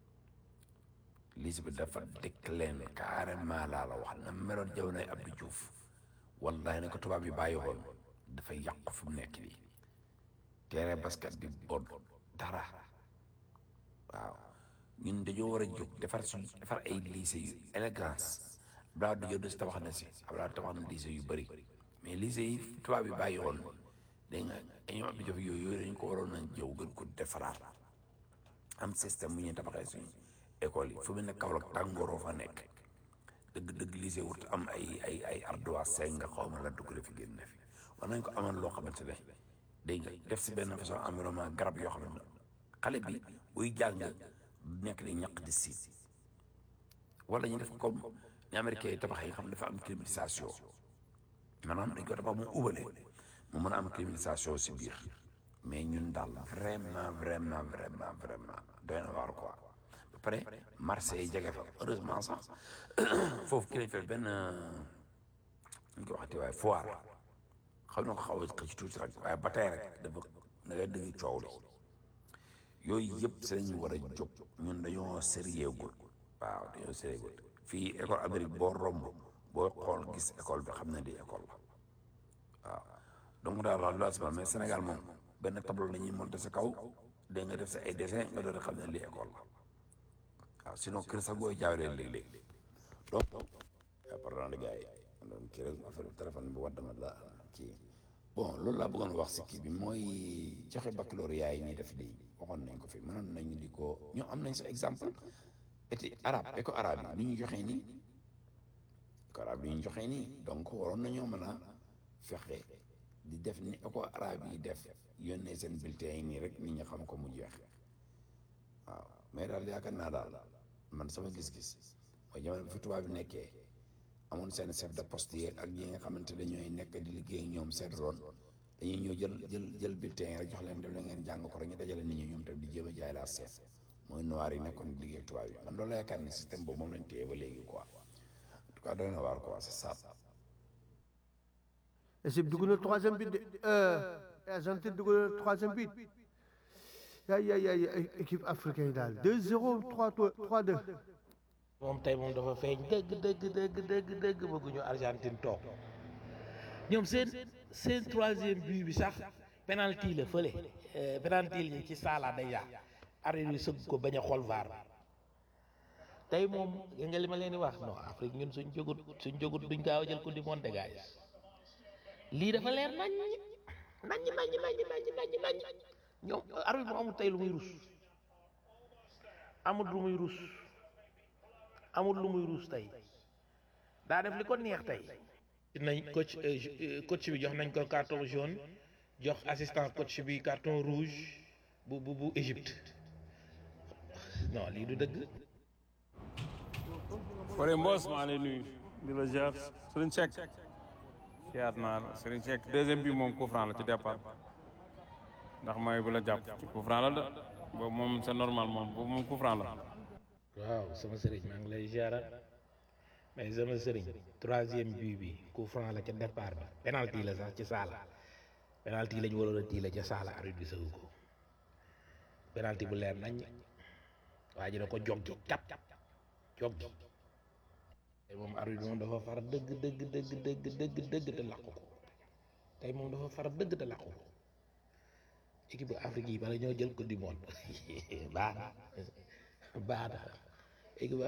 Speaker 10: lycée bi dafa dëkk leen carrément laa la wax na meloon jamonoy Abdou Diouf wallahi ne ko tubaab yi bàyyi woon dafa yàqu fu mu nekk nii terrain basket bi bon dara waaw ñun dañoo war a jóg defar suñ defar ay lycée yu élégance Abdoulaye du jënd si tabax na si Abdoulaye tabax na lycée yu bëri mais lycée yi tubaab yi bàyyi woon dégg nga ay ñoom Abdou Diouf yooyu yooyu dañ ko waroon nañ jëw gën ko defaraat am système bu ñuy tabaxee suñu école yi fu mu ne Kaolack tàngooroo fa nekk dëgg dëgg lycée wut am ay ay ay ardoise seng nga xaw ma la dugg fi génn fi war nañ ko amal loo xamante ne dégg nga def si benn façon environnement garab yoo xam ne xale bi buy jàng nekk di ñaq di si wala ñu def comme ni américain yi tabax yi nga xam ne dafa am climatisation maanaam dañ ko tabax mu ubale mu mën a am climatisation si biir mais ñun daal vraiment vraiment vraiment vraiment doy na waar quoi ba pare marché yi jege fa heureusement sax foofu ki lañ fekk benn ñu ko waxati waaye foire xam na ko xaw a xëcc tuuti rek waaye ba tey rek dafa da ngay dëgg coow li yooyu yëpp si lañu war a jóg ñun dañoo sérieux gul waaw dañoo sérieux gul fii école Amérique boo romb boo xool gis école bi xam ne di école la waaw donc daal la loolu mais Sénégal moom benn tableau la ñuy monté sa kaw dégg nga def sa ay dessin nga doon xam ne lii école la waaw sinon kër sax booy jaawlee léeg-léeg donc pardon les gars yi donc kii rek affaire téléphone bi wadd ma la kii bon loolu laa bëggoon wax si kii bi mooy joxe baccalauréat yi ñuy def lii waxoon nañ ko fi mënoon nañu di ko ñoo am nañ sa exemple été arabe éco arabe yi ni ñu joxee nii éco arabe yi ñu joxee nii donc waroon nañoo mën a fexe di def ni éco arabe yi def yónnee seen bulletin yi nii rek nit ñi xam ko mu jeex waaw mais daal yaakaar naa daal man sama gis-gis mooy jamono bi fi tubaab bi nekkee amoon seen chef de poste yi ak ñi nga xamante ne ñooy nekk di liggéey ñoom seen ron dañuy ñëw jël jël jël bulletin yi rek jox leen def la ngeen jàng ko rek ñu dajale nit ñi ñoom tam di jéem a jaay laa seet mooy noir yi nekkoon di liggéey tubaab yi man loolu la yaakaar ne système boobu moom lañ téye ba léegi quoi en tout cas doy na waar quoi c'est ça.
Speaker 11: Égypte dugg na troisième but de Argentine dugg na troisième but
Speaker 4: yaay yaay yaay équipe africaine yi daal 2-0 3 3-2
Speaker 11: moom tey moom dafa feeñ dëgg dëgg dëgg dëgg dëgg bëgguñu Argentine toog ñoom seen seen troisième but bi sax penalty la fële penalty yi ci Salah déjà arbitre bi sëgg ko bañ a xool VAR tey moom gis nga li ma leen di wax non Afrique ñun suñ jógut suñ jógut duñ gaaw a jël ko di monte gars lii dafa leer nañ nañ nañ nañ nañ nañ nañ ñoom arbitre bu amul tey lu muy rus amul lu muy rus amul lu muy rus tey daa def li ko neex tey nañ coach coach bi jox nañ ko carton jaune jox assistant coach bi carton rouge bu bu bu Égypte non lii du dëgg
Speaker 5: Fore Mbos maa lay nuyu di la ziar Serigne Seck ziar naa la Serigne Seck deuxième bi moom coup franc la ci départ ndax may bu la jàpp ci coup franc la de boobu moom c'est normal moom boobu moom coup franc la
Speaker 11: waaw sama sëriñ maa ngi lay ziaral mais sama sëriñ troisième but bi coup franc la ca départ ba penalty la sax ci saala penalty lañ waroon a tiila ca saala arbitre bi sëgu ko penalty bu leer nañ waa ji da ko joggi cap joggi tey moom arbitre bi moom dafa far dëgg dëgg dëgg dëgg dëgg dëgg te làqu ko tey moom dafa far dëgg te làqu ko équipe bu Afrique yi bala ñoo jël ko du monde baax na baax na équipe